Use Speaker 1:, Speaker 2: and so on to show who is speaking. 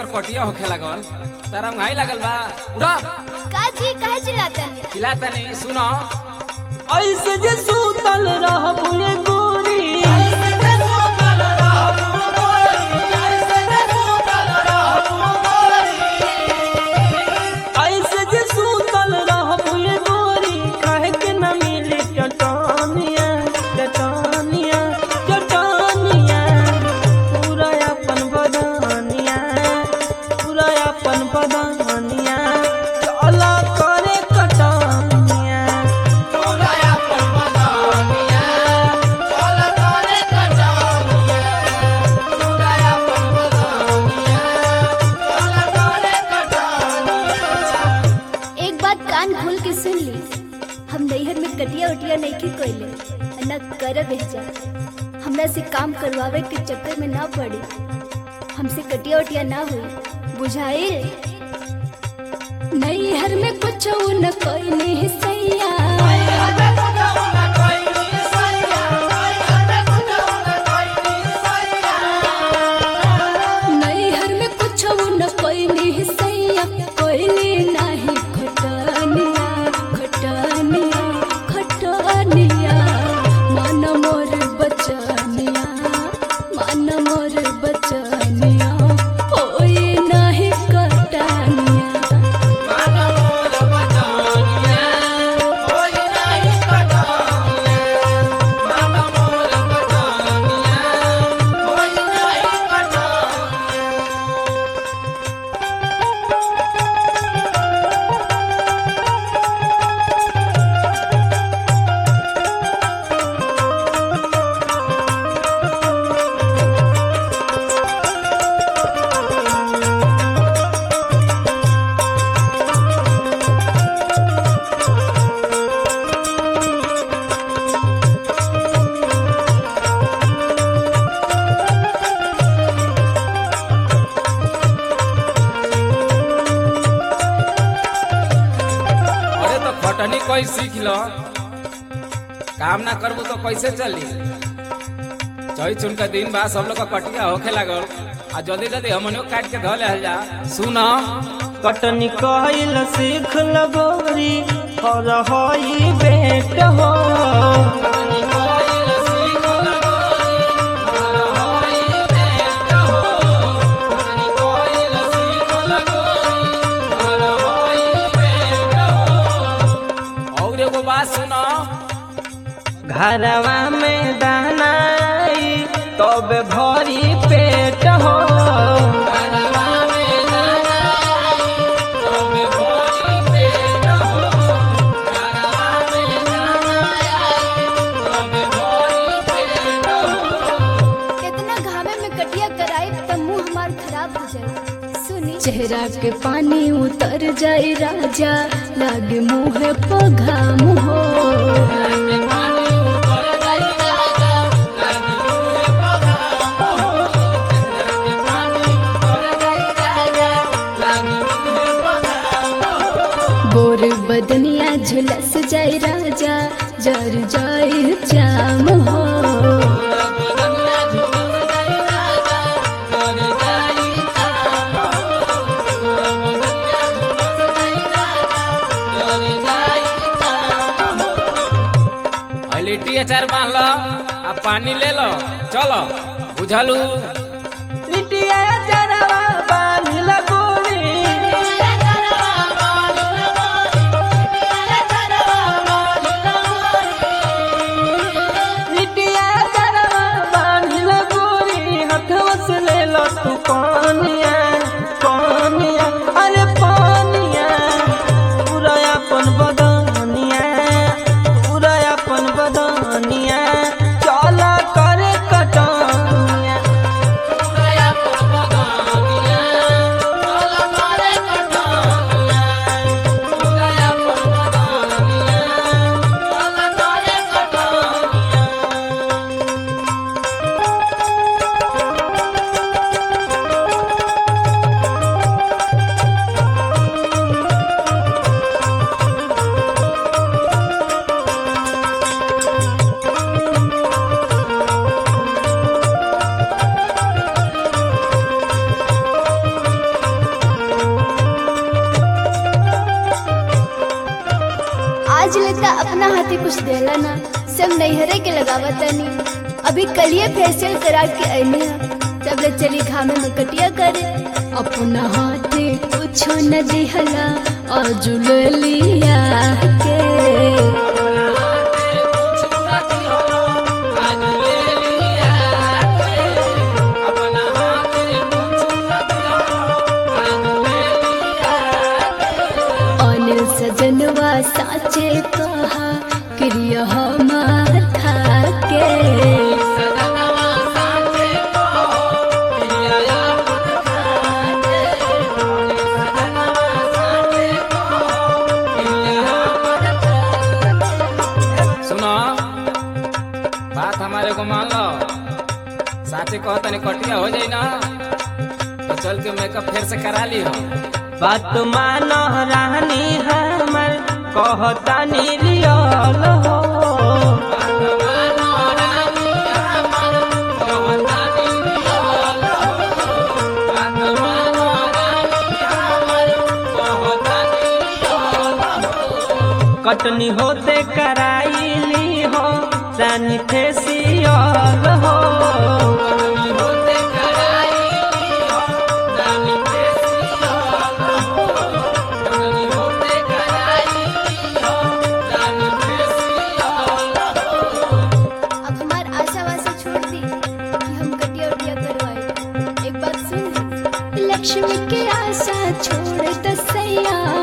Speaker 1: कटिया होखे लागल तारा घाई लागल बा उड़ा
Speaker 2: का जी काहे चिल्लातनी
Speaker 1: खिला तनी सुनो
Speaker 3: ऐसे जे सूतल रहबू ये गोरी ऐसे जे सूतल रहबू ये गोरी काहे के न मिली चटानिया चटानिया चटानिया पूरा अपन बदानिया पूरा अपन बदानिया चला करे कटानिया
Speaker 2: एक बात कान खोल के सुन ली हम नैहर में कटिया उटिया नहीं के कोइले न कर भेजा हमरा से काम करवावे के चक्कर में ना पड़ी हमसे कटिया उटिया ना हुई बुझाए नैहर में कुछ न कोई नहीं सैया नैहर में कुछ न कोई नहीं सैया कोई नहीं खटनिया खटनिया खटनिया मन मोर बचनिया मन मोर बचनिया कोई नहीं कटनिया
Speaker 1: अरे तो खटनी कोई सीख लो काम ना करबू तो कैसे चली चई चुन के दिन बाद सब लोग का कटिया होखे लागल आ जल्दी जल्दी हमनियो काट के धो ले जा सुनो
Speaker 3: कटनी कहिल सीख लगोरी और होई बेट हो
Speaker 1: और एगो बात सुनो
Speaker 3: घरवा में दानाई तब भरी पेट हो
Speaker 2: इतना घामे में कटिया कराई त मुंह हमार खराब हो जाए सुनी चेहरा के पानी उतर जाए राजा लागे मुंह पघाम हो गोर बदनिया झुलस जाए राजा जर जाए जाम हो
Speaker 1: आ लिट्टी अचार बांध लो आ पानी ले लो चलो बुझलू
Speaker 3: लिटिया जरवा बांधिल गोरी लिटिया जरवा बांधिल गोरी हथवा से ले लो तू पानिया पानिया अरे पानिया पूरा अपन बदनिया पूरा अपन बदनिया चला करे कटनिया
Speaker 2: आज लेता अपना हाथे कुछ देला ना सब नैहरे के लगावा तनी अभी कलिए फेशियल करा के अइने तब ले चली घामे में कटिया करे अपना हाथे कुछ न दिहला आज ले लिया के अनिल सजनवा साचे कहा क्रिया हमार के
Speaker 1: सुनो बात हमारे को मान लो साचे कहो तनी कटिया हो जाई ना तो चल के मेकअप फिर से करा ली हो
Speaker 3: बात मानो रानी हमर कहता निलियल हो कटनी होते कराइली हो रानी फेसियल हो
Speaker 2: अब हमार आशा वासा छोड़ दी कि हम कटिया उटिया करवाए एक बात सुन ली। लक्ष्मी के आशा छोड़ दसैया